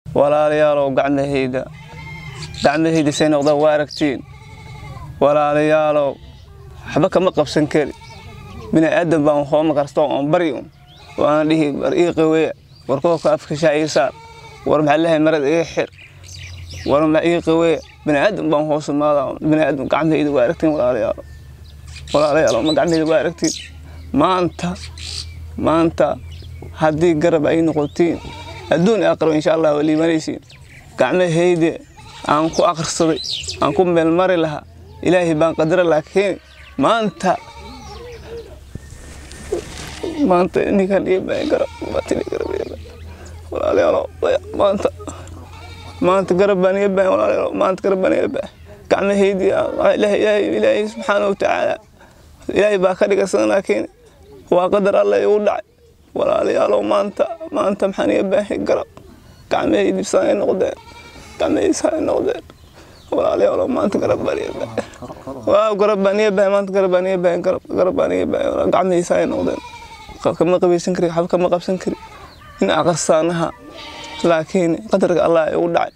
walaalayaalow gacmahayda gacmahayda say noqdaan waa aragtiin walaalayaalow waxba kama qabsan kari bini aadan baan hooma karsto oon bari un oo aan dhihi war ii qaweeya war koobka afka shaa ii saar war maxaa lehay marada ii xir war ma ii qaweeya bini aadan baan hoos imaadaa bini aadan gacmahayda waa aragtiin walaalayaalow walaalayaalow ma gacmahayda waa aragtiin maanta maanta haddii garab ay noqotiin adduun aqrab insha allah waa liibanaysiin gacmahayda aan ku akhrisaday aan ku meelmari lahaa ilaahay baan qadara laakiin maanta maanta ninkan ii baahan garab baatini garab ii baahan walaalayaalow maanta maanta garab baan ii baahan walaalayaalow maanta garab baan ii baahan gacmahaydii ilaahay ilaahay subxaana wa tacaala ilaahay baa ka dhigaysan laakiin waa qadar alla igu dhacay walaalayaalow maanta maanta maxaan ii baahan garab gacmahaydii saan ay noqdeen gacmahaydii saan ay noqdeen walaalayaalow maanta garab baan ii baahan waaw garab baan ii baahan maanta garab baan ii baahan garab garab baan ii baahan gacmahaydii saan ay noqdeen kama qabaysan kari waxba kama qabsan kari in aqarsaanaha laakiin qadarka allah igu dhacay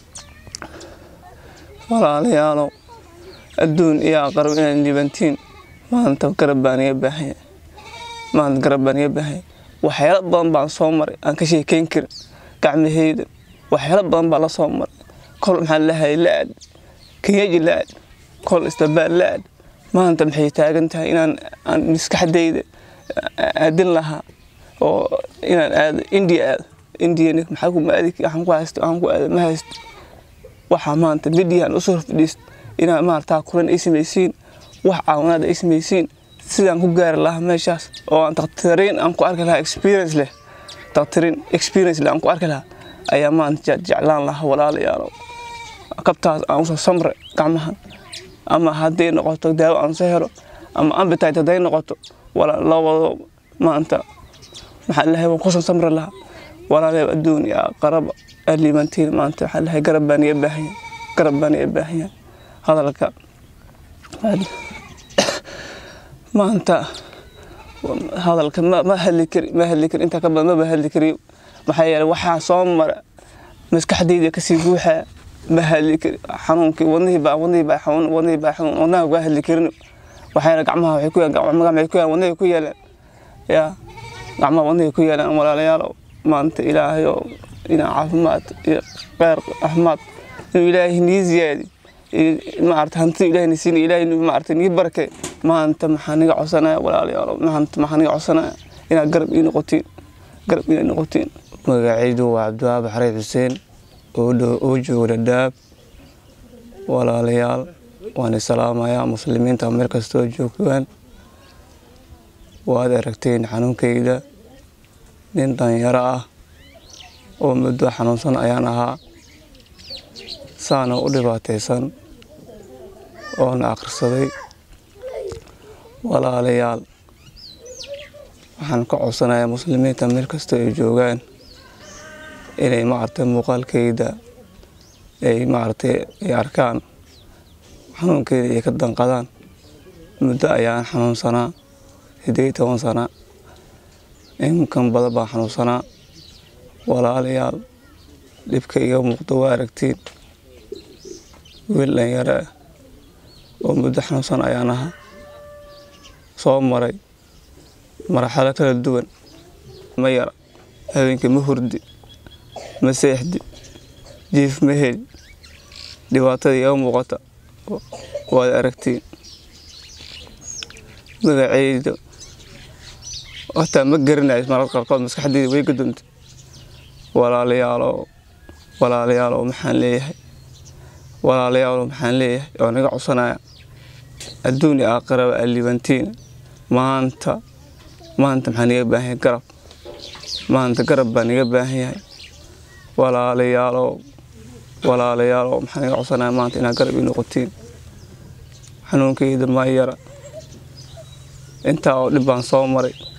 walaalayaalow adduun iyo aqarab inaad liibantiin maanta garab baan iga baahanya maanta garab baan iga baahanya waxyaalo badan baan soo maray aan ka sheekeyn karin gacmahayda waxyaalo badan baa la soo maray kol maxaa lahay la-aad kenyaji la-aad kol istabaal la-aad maanta maxay taagan tahay inaan aan maskaxdayda aadin lahaa oo inaan aado india aado indiana maxaa ku maadi waxaan ku haysto waxaan ku aado ma haysto waxaa maanta midiyan usoo fadhiist inaan maartaa kulan ay samaysiin wax caawinaad ay samaysiin sidaan ku gaari lahaa meeshaas oo aan dakhtariin aan ku arki lahaa experience leh dakhtariin experience leh aan ku arki lahaa ayaa maanta jeclaan lahaa walaalayaalow kabtaas aan usoo samre gacmahan ama hadday noqoto daawo aan soo helo ama ambitite hadday noqoto labado maanta maxaa lahay waan kusan samri lahaa walaalayaal adduun iyo qaraba aad liibantiin maanta waxaa lahay garab baan iga baahanya garab baan iga baahanya hadalka maanta hadalka ma hadli kari ma hadli kari intaa ka badan maba hadli kariyo maxaa yeelay waxaa soo mara maskaxdayda kasii guuxaa ma hadli kari xanuunkii wadnihii baa wadnihii baa xanuun wadnihii baa xanuun wadnaha waa hadli karin waxayna gacmaha waxay ku yaalaan gacmaha waxay ku yaalaan wadnahay ku yaalaan yaa gacmaha wadnahay ku yaalaan walaalayaalow maanta ilaahay oo inaa caafimaad iyo kheyr caafimaad inuu ilaahay nii ziyaadi maarata hantida ilaahay ni siina ilaahay maarata nii barke maanta maxaa niga codsanaya walaalayaalow maanta maxaa niga codsanaya inaad garab ii noqotiin garab inaad noqotiin magacaydu waa cabdiwahaab xareed xuseen oo jooga dhadhaab walaalayaal waan salaamayaa muslimiinta meel kastoo joogaan waad aragteen xanuunkayda nin dhalinyaro ah oo muddo xanuunsan ayaan ahaa saana u dhibaataysan oona akhrisaday walaalayaal waxaan ka codsanayaa muslimiinta meel kastoo ay joogaan inay maaragtay muuqaalkayda ay maaragtay ay arkaan xanuunkeeda ay ka danqadaan muddo ayaan xanuunsanaa siddeed iyo toban sana inkan badan baan xanuunsanaa walaalayaal dhibka iga muuqdo waa aragtiin wiil dhalinyaro ah oo muddo xanuunsan ayaan ahaa soo maray marxalo kala duwan ma yara habeenkii ma hurdi ma seexdi jiif ma heli dhibaatada iga muuqata waad aragtiin magacayda hataa ma garanayo mararka qaarkood maskaxdayda way gaduntay walaalayaalow walaalayaalow maxaan leeyahay walaalayaalow maxaan leeyahay oo naga codsanaya adduun iyo aakhiraba aa liibantiin maanta maanta maxaan iga baahan yahay garab maanta garab baan iga baahan yahay walaalayaalow walaalayaalow maxaan iga codsanaya maanta inaad garab ii noqotiin xanuunkayda ma yara intaa oo dhib baan soo maray